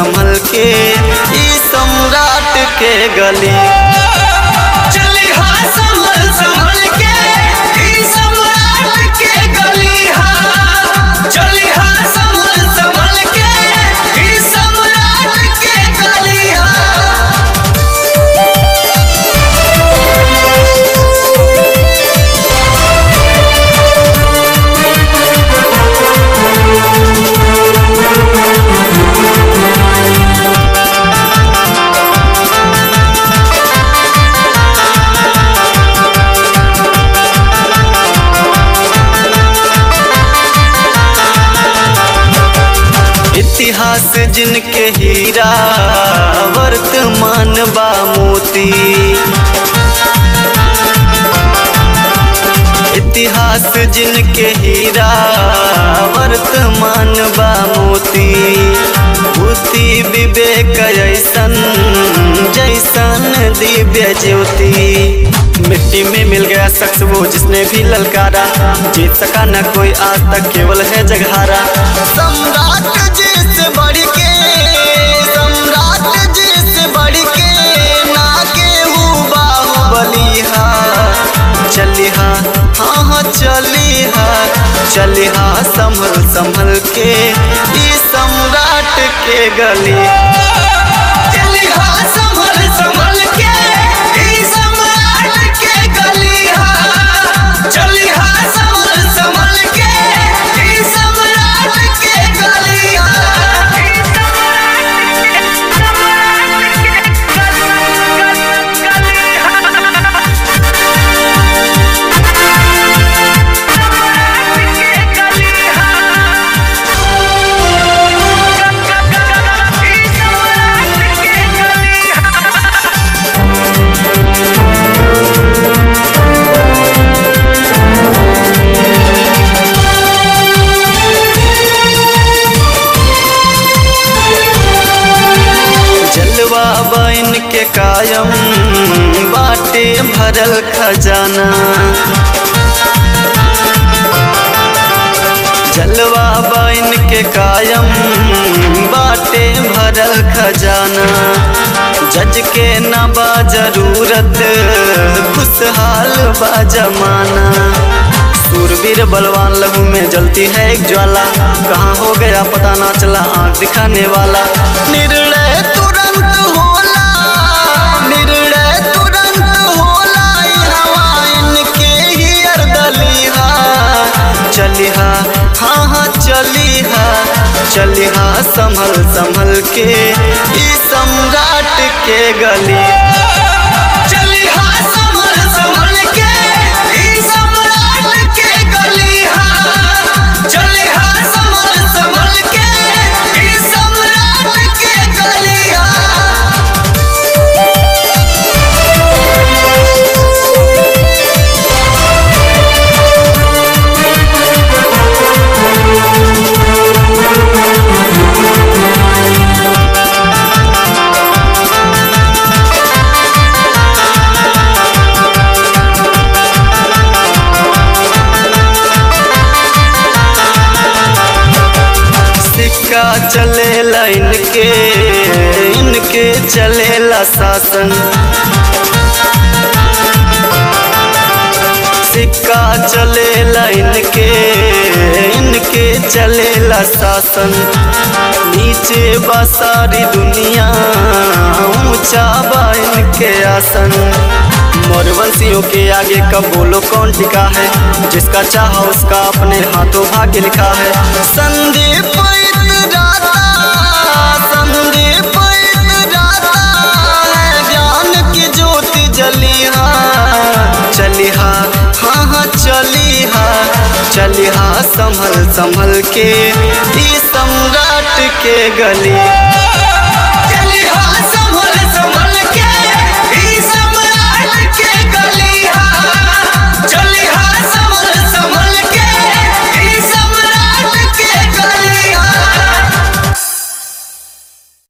संभल के ई सम्राट के गली चली हाँ संभल संभल के ई सम्राट के गली हाँ चली हाँ संभल संभल के ई सम्राट के गली हाँ इतिहास जिनके हीरा वर्तमान बा मोती इतिहास जिनके हीरा वर्तमान बा मोती बुद्धि विवेक ऐसन जैसन दिव्य ज्योति मिट्टी में मिल गया शख्स वो जिसने भी ललकारा जीत सका न कोई आज तक केवल है जगहारा सम्राट जी से बढ़ के सम्राट जी से बढ़ के ना केहू बाहुबलिहा चलिहा हाँ हाँ चलिहा चलिहा संभल संभल के ई सम्राट के गली चली हाँ संभल संभल के ई सम्राट के गली हाँ चली हाँ संभल संभल के ई सम्राट के गली जलवा बन के कायम बाटे भरल खजाना जलवा बन के कायम बाटे भरल खजाना जज के न बा जरूरत खुशहाल बा जमाना सूरवीर बलवान लहू में जलती है एक ज्वाला कहाँ हो गया पता ना चला आँख दिखाने वाला निर्णय तुरंत होला निर्णय तुरंत होला ई हवा इनके ही अर्दलिहा चलिहा हाँ हाँ चलिहा चलिहा संभल संभल के ई सम्राट के गली चली हाँ संभल संभल के ई सम्राट के गली हाँ चली हाँ संभल संभल के ई सम्राट के गली हाँ सिक्का चलेला इनके इनके चलेला शासन सिक्का चलेला इनके इनके चलेला शासन नीचे बा सारी दुनिया ऊंचा बा इनके आसन मोरवंशियों के आगे कब बोलो कौन टिका है जिसका चाहा उसका अपने हाथों भाग्य लिखा है संदीप इतराता संदीप इतराता है ज्ञान की ज्योति जलिहा चलिहा हाँ हाँ चलिहा चलिहा संभल संभल के ई सम्राट के गली